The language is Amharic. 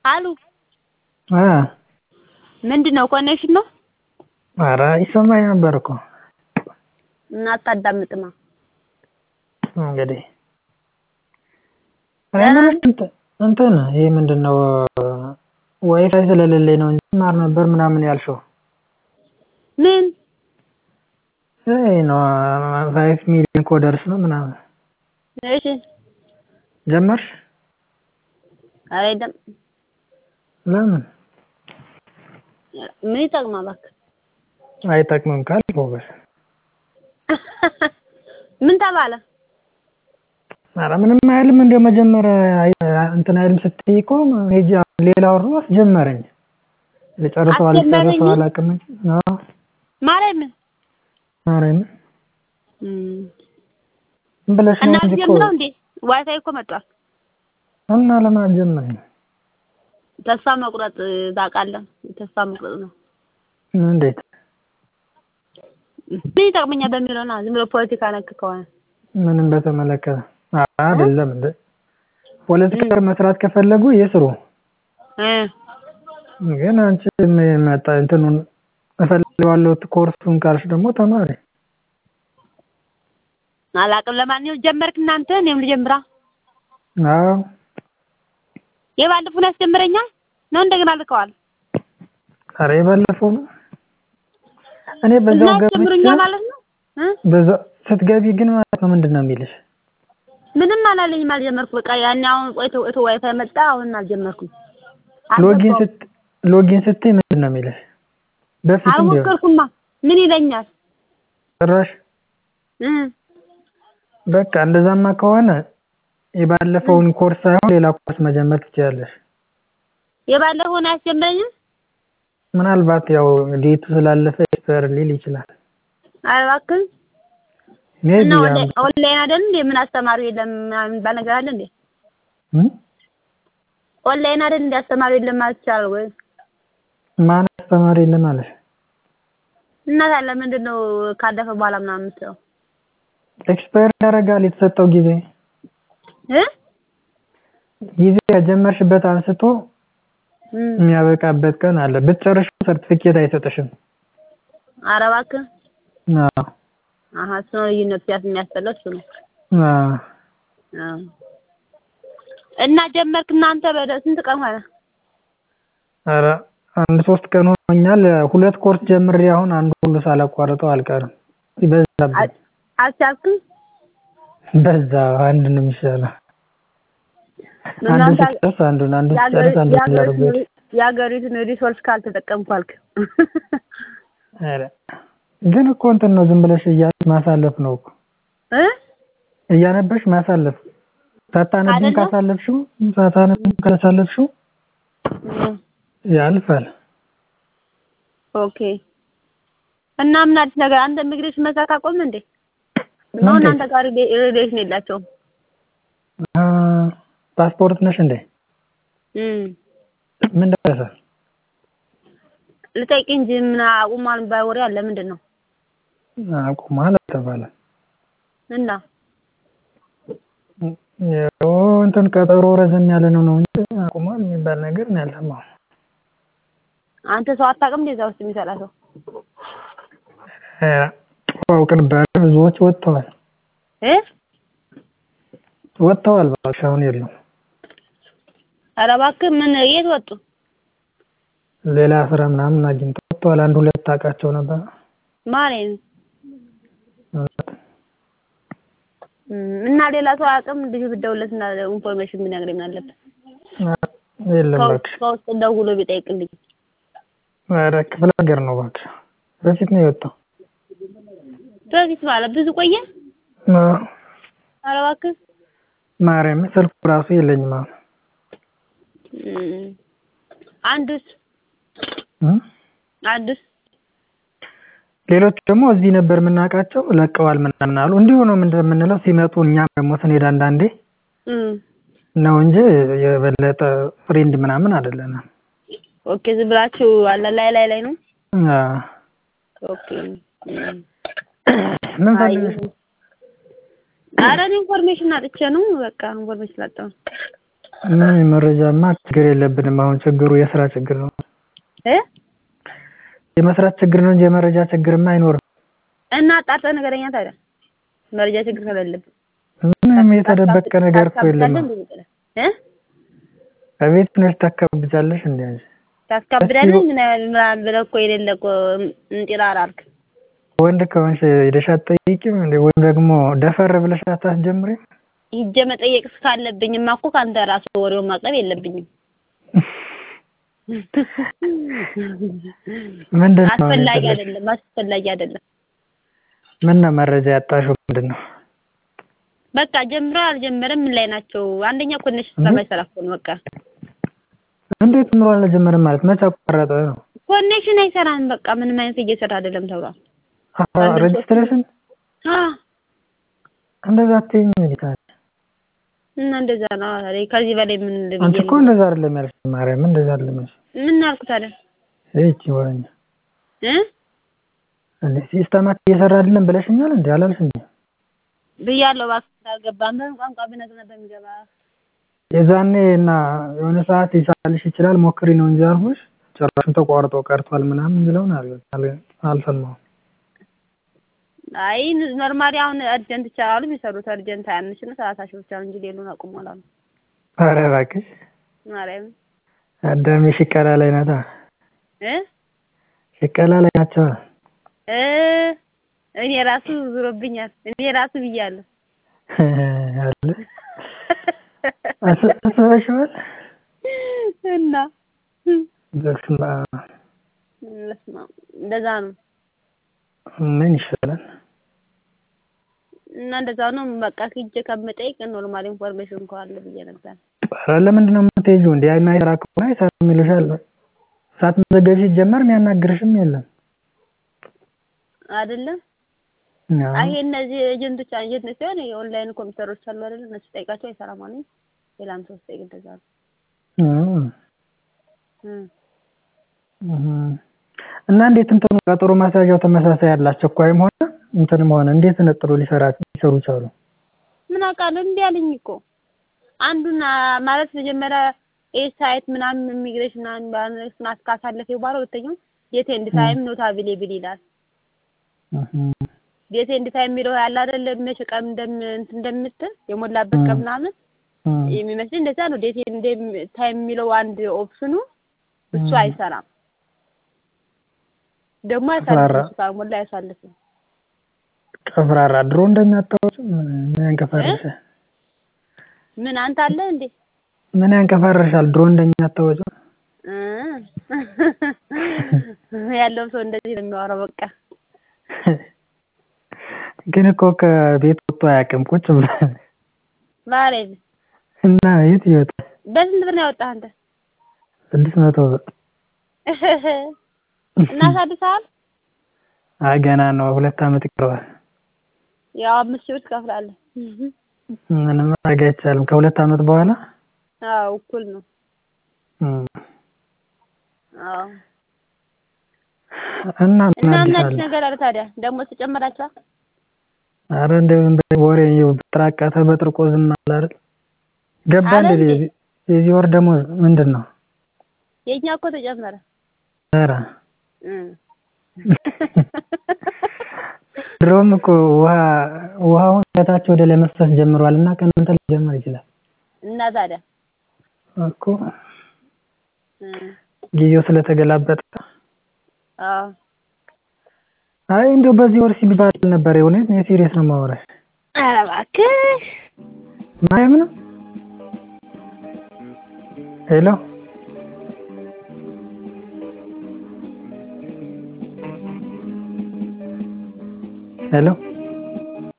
አሉ እ ምንድን ነው ኮኔክሽን ነው ኧረ ይሰማኝ ነበር እኮ እና አታዳምጥማ እንግዲህ እኔ የምልሽ እንትን እንትን ይሄ ምንድን ነው ዋይፋይ ስለሌለኝ ነው እንጂ እማር ነበር ምናምን ያልሽው ምን ይሄ ነው ፋይቭ ሚሊዮን ኮደርስ ነው ምናምን እሺ ጀመርሽ ኧረ የለም ለምን ምን ይጠቅማል እባክህ አይጠቅምም ካልክ ጎበዝ ምን ተባለ ኧረ ምንም አይልም እንደው መጀመሪያ እንትን አይልም ስትይ እኮ ሄጄ ሌላ ወር አስጀመረኝ ልጨርሰው አልጨርሰው አላውቅም እንጂ አዎ ማርያምን ማርያምን እም ዝም ብለሽ እና ነው እንጂ እኮ ጀምረው እንዴ ዋይፋይ እኮ መጥቷል እና ለምን አልጀመርም ተስፋ መቁረጥ ታውቃለህ ተስፋ መቁረጥ ነው እንዴት ምን ይጠቅመኛል በሚለው ነው ዝም ብሎ ፖለቲካ ነክ ከሆነ ምንም በተመለከተ አይደለም እንደ ፖለቲካ መስራት ከፈለጉ ይስሩ እ ግን አንቺ መጣ እንትኑን እፈልገዋለሁ ኮርሱን ካልሽ ደግሞ ተማሪ አላውቅም ለማንኛውም ጀመርክ እናንተ እኔም ልጀምራ አዎ የባለፈውን ያስጀምረኛል ነው እንደገና ልከዋል ኧረ የባለፈው ነው እኔ እና በዛው ያስጀምሩኛል ገብቼ ማለት ነው እ በዛው ስትገቢ ግን ማለት ነው ምንድን ነው የሚልሽ ምንም አላለኝም አልጀመርኩም በቃ ያኔ አሁን ቆይቶ ቆይቶ ዋይፋይ መጣ አሁን አልጀመርኩም ሎጊን አልገባሁም ስት ሎጊን ስትይ ምንድን ነው የሚልሽ በፊትም ቢሆን አልሞከርኩማ ምን ይለኛል ጭራሽ እ በቃ እንደዛማ ከሆነ የባለፈውን ኮርስ ሳይሆን ሌላ ኮርስ መጀመር ትችያለሽ የባለፈውን አያስጀምረኝም ምናልባት ያው ዴቱ ስላለፈ ኤክስፓየር ሊል ይችላል ኧረ እባክህ ሜቢ እና ኦንላይን ኦንላይን አይደል እንዴ ምን አስተማሪው የለም ምናምን የሚባል ነገር አለ እንዴ ኦንላይን አይደል እንዴ አስተማሪው የለም ማለት ይቻላል ወይ ማን አስተማሪ የለም አለሽ እና ታዲያ ምንድን ነው ካለፈ በኋላ ምናምን የምትለው ኤክስፓየር ያደርጋል የተሰጠው ጊዜ እ ጊዜ ከጀመርሽበት አንስቶ እም የሚያበቃበት ቀን አለ ብትጨርሺው ሰርቲፊኬት አይሰጥሽም ኧረ እባክህ አዎ አሀ እሱ ነው ልዩነቱ ሲያስ የሚያስጠላው እሱ ነው አዎ አዎ እና ጀመርክ እናንተ በደ ስንት ቀን ሆነ ኧረ አንድ ሶስት ቀን ሆኖኛል ሁለት ኮርስ ጀምሬ አሁን አንዱ ሁሉ ሳላቋርጠው አልቀርም በዛብኝ አልቻልክም በዛ አንድ ነው የሚሻለው አንዱን እናንተ ስጨርስ አንዱን አንዱን ስጨርስ አንዱን እያደረጉ የሀገሪቱን ሪሶርስ ካልተጠቀምኩ አልክ ኧረ ግን እኮ እንትን ነው ዝም ብለሽ እያልሽ ማሳለፍ ነው እኮ እ እያነበብሽ ማሳለፍ ሳታነቢም አይደለም? ካሳለፍሽው ሳታነቢም ካሳለፍሽው እም ያልፋል ኦኬ እና ምን አዲስ ነገር አንተ ኢሚግሬሽን መስራት አቆምህ እንዴ ነው እንዴት? እናንተ ጋር ሪሌ- ሪሌሽን የላቸውም አ ፓስፖርት ነሽ እንዴ እም ምን ደረሰ ልጠይቅ እንጂ ምን አቁሟል የሚባል ወሬ አለ ምንድን ነው አቁሟል አልተባለ እና ያው እንትን ቀጠሮ ረዘም ያለ ነው ነው እንጂ አቁሟል የሚባል ነገር ነው ያልሰማሁት አንተ ሰው አታውቅም እንዴ እዛ ውስጥ የሚሰራ ሰው እ አውቅ ነበር ብዙዎች ወጥተዋል እ ወጥተዋል እባክሽ አሁን የሉም ኧረ እባክህ ምን የት ወጡ ሌላ ስራ ምናምን አግኝተው ወጥተዋል አንድ ሁለት ታውቃቸው ነበር ማርያም እም እና ሌላ ሰው አያውቅም ልጁ ብትደውልለት እና ኢንፎርሜሽን ቢነግረኝ ምን አለበት የለም ከውስጥ እባክሽ ከውስጥ ደውሎ ቢጠይቅልኝ ኧረ ክፍለ ሀገር ነው እባክሽ በፊት ነው የወጣው በፊት ማለት ብዙ ቆየ አዎ ኧረ እባክህ ማርያም ስልኩ ራሱ የለኝም አሁን እም አንዱስ እ አንዱስ ሌሎቹ ደግሞ እዚህ ነበር የምናውቃቸው ለቀዋል ምናምን አሉ እንዲሁ ነው ምንድን የምንለው ሲመጡ እኛም ደግሞ ስንሄድ አንዳንዴ እም ነው እንጂ የበለጠ ፍሬንድ ምናምን አይደለንም ኦኬ ዝም ብላችሁ አለ ላይ ላይ ላይ ነው አዎ ኦኬ እም ምን አይ ፈልገሽ ነው? ኧረ እኔ ኢንፎርሜሽን አጥቼ ነው በቃ ኢንፎርሜሽን አጣሁ ምን መረጃማ ችግር የለብንም አሁን ችግሩ የስራ ችግር ነው እ የመስራት ችግር ነው እንጂ የመረጃ ችግርማ አይኖርም እና አጣርተህ ንገረኛ ታዲያ መረጃ ችግር ከሌለብን ምንም የተደበቀ ነገር እኮ የለም ታስካብዳለህ እንዴ ብለህ እ ከቤት ነሽ ታካብጃለሽ እንዴ አንቺ ታስካብዳለህ ምን ምናምን ብለህ እኮ የሌለ እኮ እንጢራር አልክ ወንድ ከሆንሽ ሄደሽ አትጠይቂም እንዴ ወይም ደግሞ ደፈር ብለሽ አታስጀምሪም ሂጄ መጠየቅ እስካለብኝማ እኮ ከአንተ ራስህ ወሬውን ማቅረብ የለብኝም ምንድን ነው አስፈላጊ የፈለግሽው? አይደለም አስፈላጊ አይደለም ምን ነው መረጃ ያጣሽው ምንድን ነው በቃ ጀምሮ አልጀመረም ምን ላይ ናቸው አንደኛ ኮኔክሽን ስለማይሰራ እኮ ነው በቃ እንዴት ምሮ አልጀመረም ማለት መቼ አቋረጠ ነው ኮኔክሽን አይሰራም በቃ ምንም አይነት እየሰራ አይደለም ተብሏል አሀ፣ ሬጅስትሬሽን አ እንደዛ አትይኝ እንዴ ታዲያ እና እንደዛ ነው ኧረ ከዚህ በላይ ምን ልብዬ አንቺ እኮ እንደዛ አይደለም ያልሽ ማርያም እንደዛ አይደለም ያልሽ ምን አልኩ ታዲያ እቺ ወረኛ እ እንዴ ሲስተማት እየሰራ አይደለም ብለሽኛል እንዴ አላልሽኝ ብያለሁ እባክህ አልገባም በምን ቋንቋ ብነግርህ ነበር የሚገባ የዛኔ እና የሆነ ሰዓት ይሳልሽ ይችላል ሞክሪ ነው እንጂ አልኩሽ ጭራሹን ተቋርጦ ቀርቷል ምናምን የሚለውን አል- አል- አልሰማሁም አይ ኖርማሊ አሁን አርጀንት ይቻላሉ የሚሰሩት አርጀንት ሀያ አምስት ነው ሰላሳ ሺህ ብቻ ነው እንጂ ሌሉን አቁሟል አሉ ኧረ እባክሽ ማርያም አዳሜ ሽቀላ ላይ ናታ እ ሽቀላ ላይ ናቸው እ እኔ ራሱ ዙሮብኛል እኔ ራሱ ብያለሁ አለ አስ- አስበሽዋል እና በስመ አብ በስመ አብ እንደዛ ነው ምን ይሻላል እና እንደዛ ነው በቃ ሂጄ ከምጠይቅ ኖርማል ኢንፎርሜሽን እንኳን አለ ብዬ ነበር ኧረ ለምንድን ነው የምትሄጂው እንዴ የማይሰራ ከሆነ አይሰራም ይሉሻል ሳትመዘገቢ ሲጀመር የሚያናግርሽም የለም አይደለም አዎ። አይ እነዚህ ኤጀንቶች ኤጀንት ሲሆን የኦንላይን ኮምፒውተሮች አሉ አይደል እነሱ ጠይቃቸው አይሰራም አሉኝ ሌላም ሰው ስጠይቅ እንደዛ ነው እም፣ እም። እም። እና እንዴት እንትኑ ቀጠሮ ማስያዣው ተመሳሳይ ያላቸው እኮ አይም ሆነ እንትንም ሆነ እንዴት ነጥሎ ሊሰራ ሊሰሩ ቻሉ? ምን አውቃለሁ እንዲህ አለኝ እኮ አንዱን አ፣ ማለት መጀመሪያ ኤ ሳይት ምናምን ኢሚግሬሽን ምናምን ባነስና ካሳለፈ በኋላ ሁለተኛው ዴት ኤንድ ታይም ኖት አቬሌብል ይላል እም፣ ዴት ኤንድ ታይም የሚለው ያለ አይደለ መቼ ቀን እንደም እንትን እንደምትል የሞላበት ቀን ምናምን እም፣ የሚመስለኝ እንደዛ ነው ዴት ኤንድ ታይም የሚለው አንድ ኦፕሽኑ እሱ እም። አይሰራም ደግሞ ቀፍራራ። አይሳልፍም እሱ ካልሞላ አይሳልፍም ቀፍራራ ድሮ እንደሚያጣውት ምን ያንቀፋርሻል? ምን አንተ አለ እንዴ ምን ያንቀፋርሻል? ድሮ እንደሚያጣውት እ ያለው ሰው እንደዚህ ነው የሚያወራው በቃ ግን እኮ ከቤት ወጥቶ አያውቅም ቁጭ ብሎ ማለት እና የት ይወጣል? በስንት ብር ነው ያወጣህ አንተ ስድስት መቶ ብር እናሳድሰሃል አይ ገና ነው ሁለት ዓመት ይቀረዋል። ያው አምስት ሺህ ብር ትከፍላለህ ምንም ማድረግ አይቻልም። ከሁለት ዓመት በኋላ አዎ እኩል ነው እም፣ አዎ እና ምን እና አዲስ ምን አለ? አዲስ ነገር አለ ታዲያ ደግሞ ተጨመራችኋል አረ እንደው ዝም ብለህ ወሬ ይኸው ተራቀተ በጥርቆ ዝም አለ አይደል? ገባ አለ እንደ እንዴ? የዚህ ወር ደሞዝ ምንድን ነው? የኛ እኮ ተጨመረ ኧረ እ ድሮም እኮ ውሃ ውሃውን ከታች ወደ ላይ መፍሰስ ጀምሯል እና ከእናንተ ሊጀምር ይችላል እና ታዲያ እኮ እ ጊዜው ስለተገላበጠ። አዎ አይ እንደው በዚህ ወር ሲባል ነበር የእውነት እኔ ሲሪየስ ነው የማወራሽ። ኧረ እባክህ ማርያም ነው። ሄሎ ሄሎ